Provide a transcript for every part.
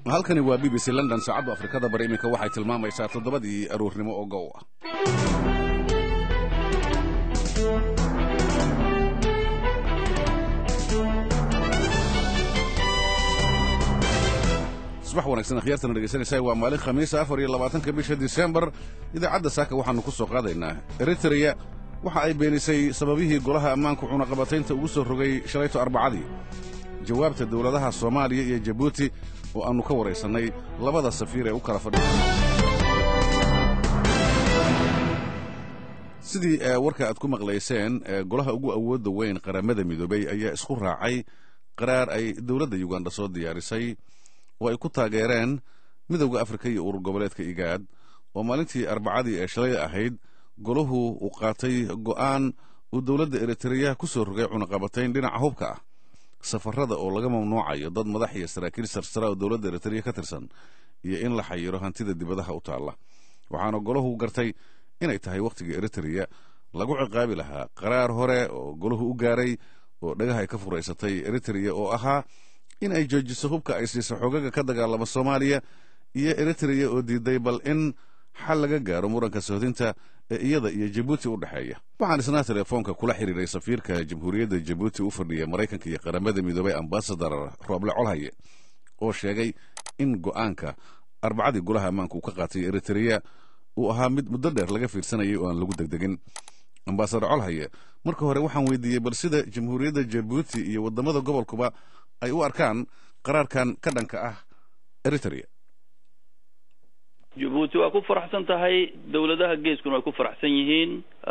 halkani waa b b c london saacaddu afrikada bari iminka waxay tilmaamaysaa toddobadii aruurnimo oo gow ah subax wanaagsan akhyaartana dhegeysanaysaa waa maalin khamiisa afar iyo labaatanka bisha disembar idaacadda saaka waxaannu ku soo qaadaynaa eritreya waxa ay beenisay sababihii golaha ammaanku cunaqabataynta ugu soo rogay shalayto arbacadii jawaabta dowladaha soomaaliya iyo jabuuti oo aannu ka waraysannay labada safiir ee u kala fadhiya sidii warka aad ku maqlayseen golaha ugu awoodda weyn qaramada midoobey ayaa isku raacay qaraar ay dowladda yuganda soo diyaarisay oo ay ku taageereen midowda afrika iyo urur goboleedka igaad oo maalintii arbacadii ee shalay ahayd golahu uu qaatay go'aan uu dowladda eritreya ku soo rogay cunaqabatayn dhinaca hubka ah safarada oo laga mamnuucayo dad madax iyo saraakiil sarsara oo dowladda eritreya ka tirsan iyo in la xayiro hantida dibadaha u taalla waxaana golahu gartay inay tahay wakhtigii eritreya lagu ciqaabi lahaa qaraar hore oo golahu u gaaray oo dhagaha ay ka furaysatay eritreya oo ahaa in ay joojiso hubka ay siiso xoogaga ka dagaalama soomaaliya iyo eritreya oo diiday bal in xal laga gaaro muranka sohdinta ee iyada iyo jabuuti u dhexeeya waxaan isnaa telefoonka kula xiriiray safiirka jamhuuriyadda jabuuti u fadhiya maraykanka iyo qaramada midoobay ambasadar rooble colhaye oo sheegay in go'aanka arbacadii golaha ammaanka uu ka qaatay eritreya uu ahaa mid muddo dheer laga fiirsanayay oo aan lagu degdegin ambasadar colhaye marka hore waxaan weydiiyey bal sida jamhuuriyadda jabuuti iyo waddamada gobolkuba ay u arkaan qaraarkan ka dhanka ah eritrea jabuuti waa ku faraxsan tahay dowladaha geeskuna way ku faraxsan yihiin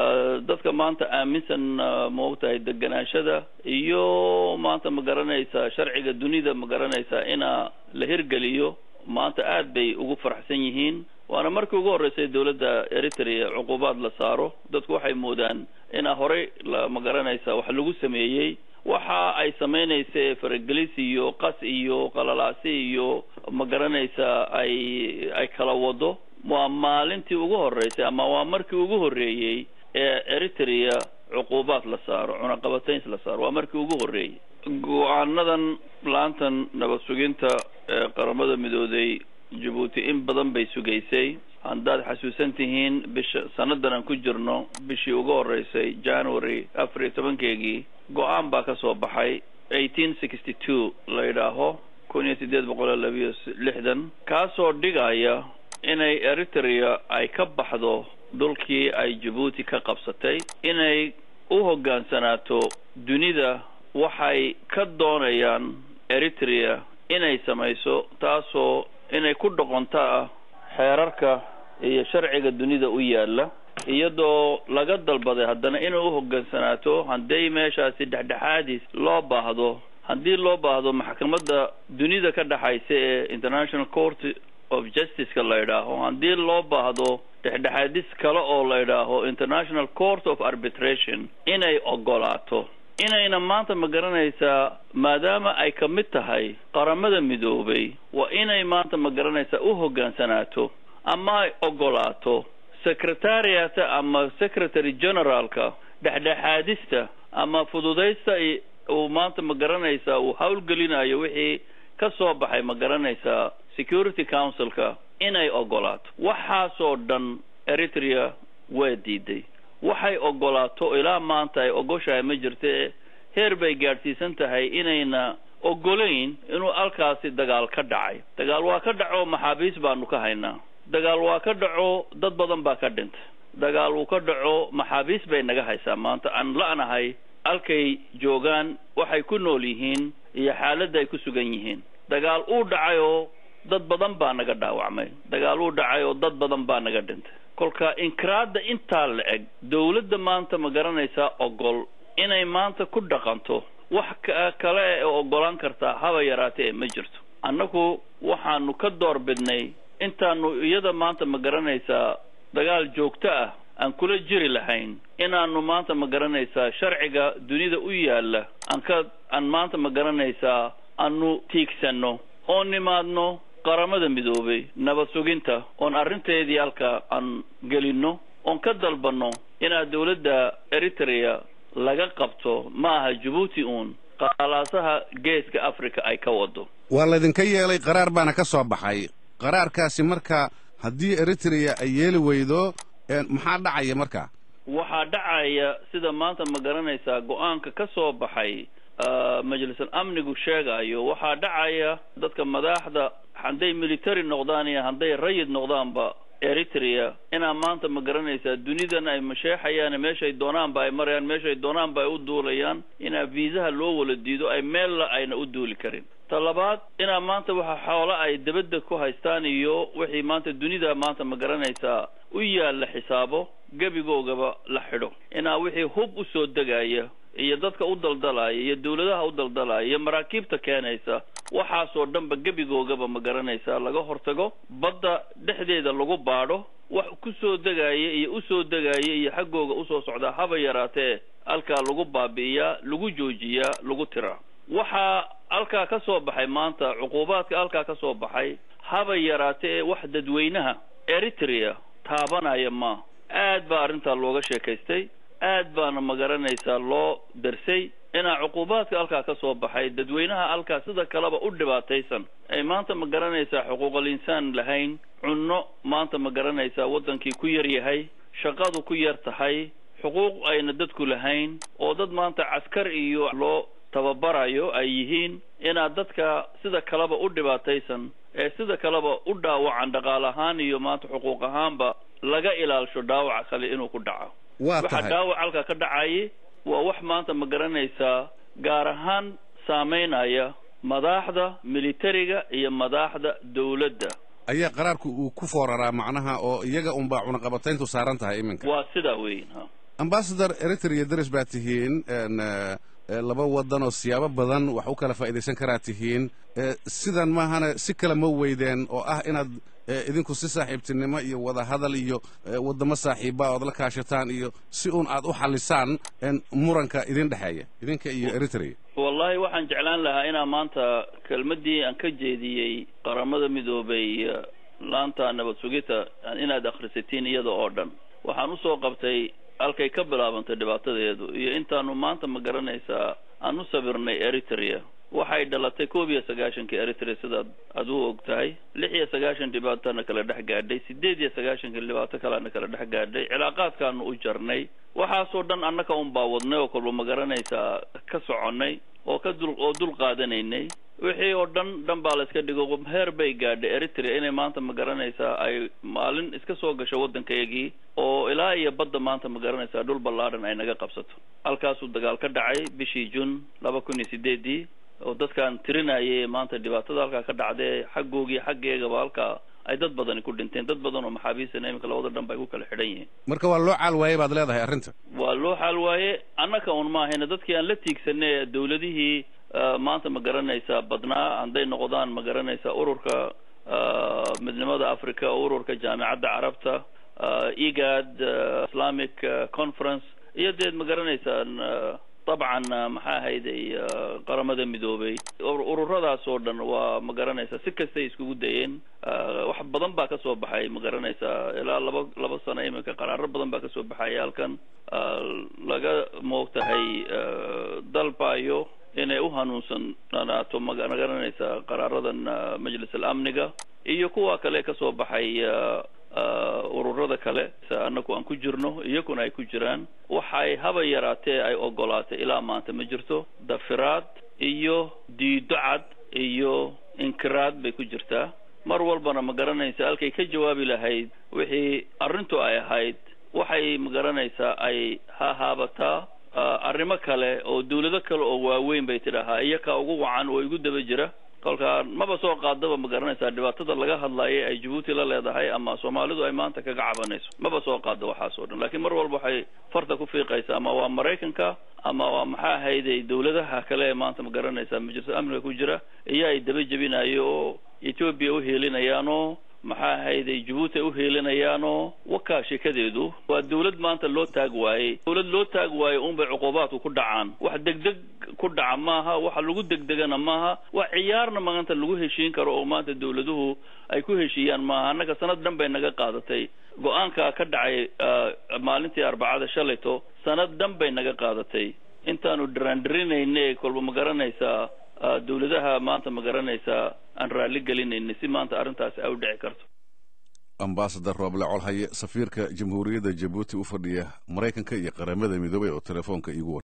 dadka maanta aaminsan ma ogtahay deganaashada iyo maanta ma garanaysaa sharciga dunida ma garanaysaa ina la hirgeliyo maanta aad bay ugu faraxsan yihiin waana markii ugu horreysay dowladda eritrea cuqubaad la saaro dadku waxay moodaan inaa horey ma garanaysaa wax lagu sameeyey waxa ay samaynaysa faragelis iyo qas iyo qalalaasi iyo ma garanaysaa ay ay kala wado waa maalintii ugu horreysay ama waa markii ugu horreeyey ee eritrea cuqubaad la saaro cunaqabatayn la saaro waa markii ugu horreeyey go-aanadan laantan nabad suginta ee qaramada midooday jabuuti in badan bay sugaysay haddaad xasuusan tihiin bisha sanadan aan ku jirno bishii ugu horreysay january afar iyo tobankeegii go-aan baa ka soo baxay eighteen sixty two la yidhaaho kun iyo siddeed boqol iyo labiyo lixdan kaasoo dhigaya inay eritrea ay ka baxdo dhulkii ay jabuuti ka qabsatay inay u hoggaansanaato dunida waxay ka doonayaan eritrea inay samayso taasoo inay ku dhoqontaa xeerarka iyo sharciga dunida u yaalla iyadoo laga dalbaday haddana inay u hoggaansanaato hadday meeshaasi dhexdhexaadis loo baahdo haddii loo baahdo maxkamadda dunida ka dhexaysa ee international court of justice-ka la yidhaaho haddii loo baahdo dhexdhexaadis kale oo la yidhaaho international court of arbitration inay ogolaato inayna maanta ma garanaysaa maadaama ay ka mid tahay qaramada midoobay waa inay maanta ma garanaysaa u hoggaansanaato ama ay ogolaato secretariata ama secretary generaalka dhexdhexaadista ama fududaysta uu maanta ma garanaysaa uu howlgelinayo wixii ka soo baxay ma garanaysaa security councilka inay ogolaato waxaasoo dhan eritrea waa diiday waxay ogolaato ilaa maanta ay ogoshahay ma jirte heer bay gaadhsiisan tahay inayna ogolayn inuu halkaasi dagaal ka dhacay dagaal waa ka dhaco maxaabiis baanu ka haynaa dagaal waa ka dhaco dad badan baa ka dhintay dagaal uu ka dhaco maxaabiis bay naga haysaa maanta aan la'nahay halkay joogaan waxay ku nool yihiin iyo xaaladda ay ku sugan yihiin dagaal uu dhacayoo dad badan baa naga dhaawacmay dagaal uu dhacay oo dad badan baa naga dhintay kolka inkiraadda intaa la eg dowladda maanta ma garanaysaa ogol inay maanta ku dhaqanto wax kale ee ogolaan kartaa haba yaraatee ma jirto annagu waxaanu ka door bidnay intaanu iyada maanta ma garanaysaa dagaal joogto ah aan kula jiri lahayn inaanu maanta ma garanaysaa sharciga dunida u yaalla aan ka aan maanta ma garanaysaa aanu tiigsanno oo nimaadno qaramada midoobay nabad suginta oon arrinteedii halka aan gelinno oon ka dalbanno inaad dowladda eritrea laga qabto ma aha jabuuti uun qaalaasaha geeska africa ay ka wado waa laydinka yeelay qaraar baana ka soo baxay qaraarkaasi marka haddii eritrea ay yeeli weydo maxaa dhacaya marka waxaa dhacaya sida maanta ma garanaysaa go-aanka ka soo baxay majlisul amnigu sheegayo waxaa dhacaya dadka madaxda hadday military noqdaan iyo hadday rayid noqdaanba eritrea inaa maanta ma garanaysaa dunidan ay masheexayaan meeshay doonaanba ay marayaan meeshay doonaanba ay u duulayaan inaa viisaha loo wala diido ay meella ayna u duuli karin ta labaad inaa maanta waxa xoolo ay dabadda ku haystaan iyo wixii maanta dunida maanta ma garanaysaa u yaalla xisaabo gebigoogaba la xidho inaa wixii hub u soo degaya iyo dadka u daldalaya iyo dawladaha u daldalaya iyo maraakiibta keenaysa waxaasoo dhanba gebigoogaba ma garanaysaa laga hortago badda dhexdeeda lagu baadho wax ku soo degaya iyo usoo degaya iyo xaggooga usoo socdaa haba yaraatee halkaa lagu baabi'iyaa lagu joojiyaa lagu tiraa waxaa halkaa ka soo baxay maanta cuquubaadka halkaa ka soo baxay haba yaraatee wax dadweynaha eritrea taabanaya ma aad baa arrintaa looga sheekaystay aad baana ma garanaysaa loo darsay inaa cuquubaadka halkaa ka soo baxay dadweynaha halkaa sida kaleba u dhibaataysan ay maanta ma garanaysaa xuquuqal insaan lahayn cunno maanta ma garanaysaa waddankii ku yar yahay shaqadu ku yar tahay xuquuq ayna dadku lahayn oo dad maanta caskar iyo loo tababarayo ay yihiin inaad dadka sida kaleba u dhibaataysan ee sida kaleba u dhaawacan dhaqaal ahaan iyo maanta xuquuq ahaanba laga ilaalsho dhaawaca kale inuu ku dhaco waxa dhaawac halka ka dhacayay waa wax maanta ma garanaysaa gaar ahaan saameynaya madaxda militariga iyo madaxda dawladda ayaa qaraarku uu ku fooraraa macnaha oo iyaga unbaa cunaqabatayntu saaran tahay iminka waa sidaa weyn ha ambasador eritrea daris baa tihiin laba waddan oo siyaabo badan wax u kala faa'idaysan karaa tihiin sidan maahana si kale ma weydeen oo ah inaad idinku si saaxiibtinimo iyo wada hadal iyo waddamo saaxiiba ood la kaashataan iyo si uun aad u xallisaan muranka idin dhexeeya idinka iyo eritrea wallahi waxaan jeclaan lahaa inaa maanta kelmaddii aan ka jeediyey qaramada midoobay laanta nabad sugita inaad akhrisatiin iyada oo dhan waxaan usoo qabtay halkay ka bilaabantay dhibaatadeedu iyo intaanu maanta ma garanaysaa aan u sabirnay eritrea waxay dhalatay koob iyo sagaashankii eritrea sidaad aad u og tahay lix iyo sagaashan dhibaatana kala dhex gaadhay sideed iyo sagaashankii dhibaato kalena kala dhex gaadhay cilaaqaadkaanu u jarnay waxaasoo dhan annaka un baa wadnay oo kolba ma garanaysaa ka soconnay oo ka dul oo dul qaadanaynay wixii oo dhan dhan baa la iska dhigo heer bay gaadhay eritrea inay maanta ma garanaysaa ay maalin iska soo gasho waddankayagii oo ilaa iyo badda maanta ma garanaysaa dhul ballaadhan ay naga qabsato halkaasuu dagaal ka dhacay bishii jun laba kun iyo sideedii oo dadkaan tirinayay maanta dhibaatada halkaa ka dhacdee xaggoogii xaggeegaba halkaa ay dad badani ku dhinteen dad badan oo maxaabiisana iminka labada dhan ba ay ku kala xidhan yihiin marka waa loo caal waayey baad leedahay arrinta waa loo xaal waaye annaka un maahayna dadkii aan la tiigsanay dawladihii maanta ma garanaysaa badnaa hadday noqdaan ma garanaysaa ururka midnimada africa ururka jaamicadda carabta egad islamic conference iyo deed ma garanaysaan dabcan maxaa ahayday qaramada midoobay ururadaas oo dhan waa ma garanaysaa si kastay iskugu dayeen wax badan baa kasoo baxay ma garanaysaa ilaa laba laba sano iminka qaraaro badan baa kasoo baxaya halkan laga moogtahay dalbayo inay u hanuunsanaato ma garanaysaa qaraaradan majlis alamniga iyo kuwa kale kasoo baxay ururada kale annaku aan ku jirno iyakuna ay ku jiraan waxay haba yaraatee ay ogolaatay ilaa maanta ma jirto dafiraad iyo diido cad iyo inkiraad bay ku jirtaa mar walbana ma garanaysa halkay ka jawaabi lahayd wixii arrintu ay ahayd waxay ma garanaysaa ay hahaabataa arrimo kale oo dawlado kale oo waaweyn bay tidhaahaa iyakaa ugu wacan oo igu daba jira kolkaa maba soo qaadaba ma garanaysaa dhibaatada laga hadlaaya ay jabuuti la leedahay ama soomaalidu ay maanta kaga cabanayso maba soo qaado waxaas oo dhan lakiin mar walba waxay farta ku fiiqaysa ama waa maraykanka ama waa maxaa ahayday dawladaha kale ee maanta ma garanaysaa majlis amniga ku jira iyo ay daba jebinayo oo etoobiya uheelinayaanoo maxaa ahayday jabuuti ay uheelinayaanoo wakaa sheekadeedu waa dawlad maanta loo taag waayey dawlad loo taag waayo unbay cuquubaadku ku dhacaan wax degdeg ku dhaca maaha waxa lagu degdegana maaha wax ciyaarna maanta lagu heshiin karo oo maanta dawladuhu ay ku heshiiyaan maaha annaga sanad dhan bay naga qaadatay go-aanka ka dhacay maalintii arbacada shalayto sanad dhan bay naga qaadatay intaanu dhiraandhirinayne kolba ma garanaysaa dawladaha maanta ma garanaysaa aan raalli gelinayna si maanta arrintaasi ay u dhici karto ambasador rooble colhaye safiirka jamhuuriyadda jabuuti u fadhiya maraykanka iyo qaramada midoobay oo telefoonka iigu war